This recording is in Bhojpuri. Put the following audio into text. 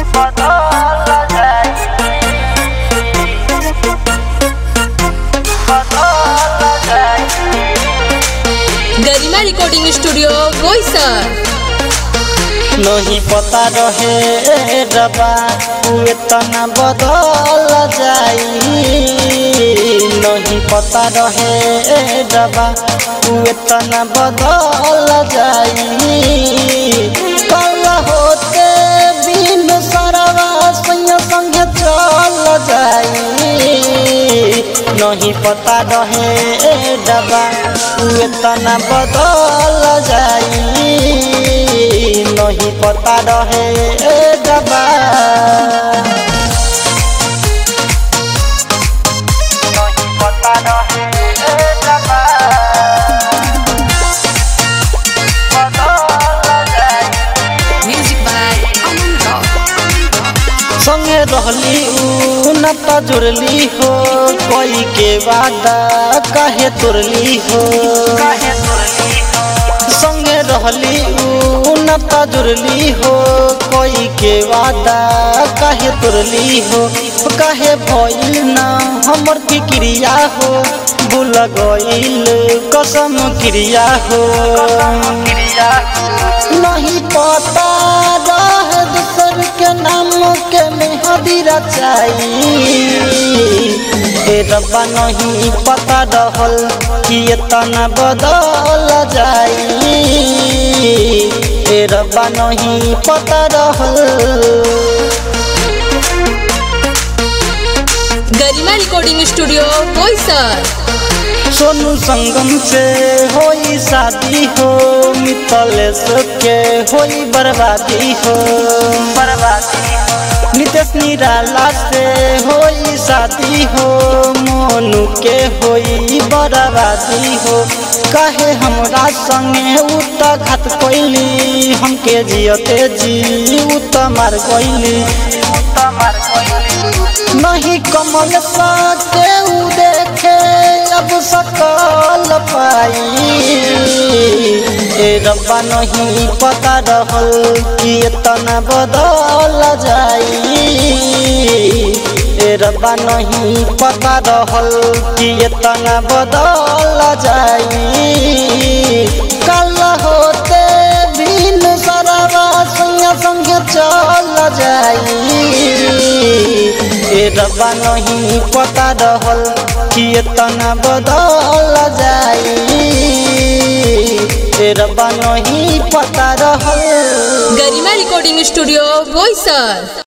गरिमा रिकॉर्डिंग स्टूडियो बोईसर नहीं पता रहे रबा तू इतना बदल जाई नहीं पता रहे रबा तू इतना बदल जाई कल होते बिन सरवा संग संग चल जाई नहीं पता रहे रबा तू इतना बदल जाई नहीं पता रहे दबा नहीं पता रहे दबा म्यूजिक बाय अमन रॉक संगे रहली ऊ न त जुड़ली हो कोई के वादा काहे तुरली हो संगे रहली ऊ न त जुड़ली हो कोई के वादा काहे तुरली हो काहे भइल ना हमर फिक्रिया हो भूल गइल कसम क्रिया हो नहीं पता रह दूसर के नाम के मेहदी रचाई ए रब्बा नहीं पता रहल कि इतना बदल जाई ए रब्बा नहीं पता रहल गरिमा रिकॉर्डिंग स्टूडियो बोईसर सोनू संगम से होई शादी हो मितलेश के होई बर्बादी हो बर्बादी नितेश निराला से होई शादी हो मोनू के होई बर्बादी हो कहे हमरा संगे उ त घात कोइली हमके जियते जी उ त मार कोइली नहीं कमल साथे उ देखे अब सकल पाई ए रब्बा नहीं पता रहल कि इतना बदल जाई ए रब्बा नहीं पता रहल कि इतना बदल जाई कल होते बिन सरवा संग संग चल जाई ए रब्बा नहीं पता रहल कि इतना बदल जाई ए रब्बा नहीं पता रहल गरिमा रिकॉर्डिंग स्टूडियो बोईसर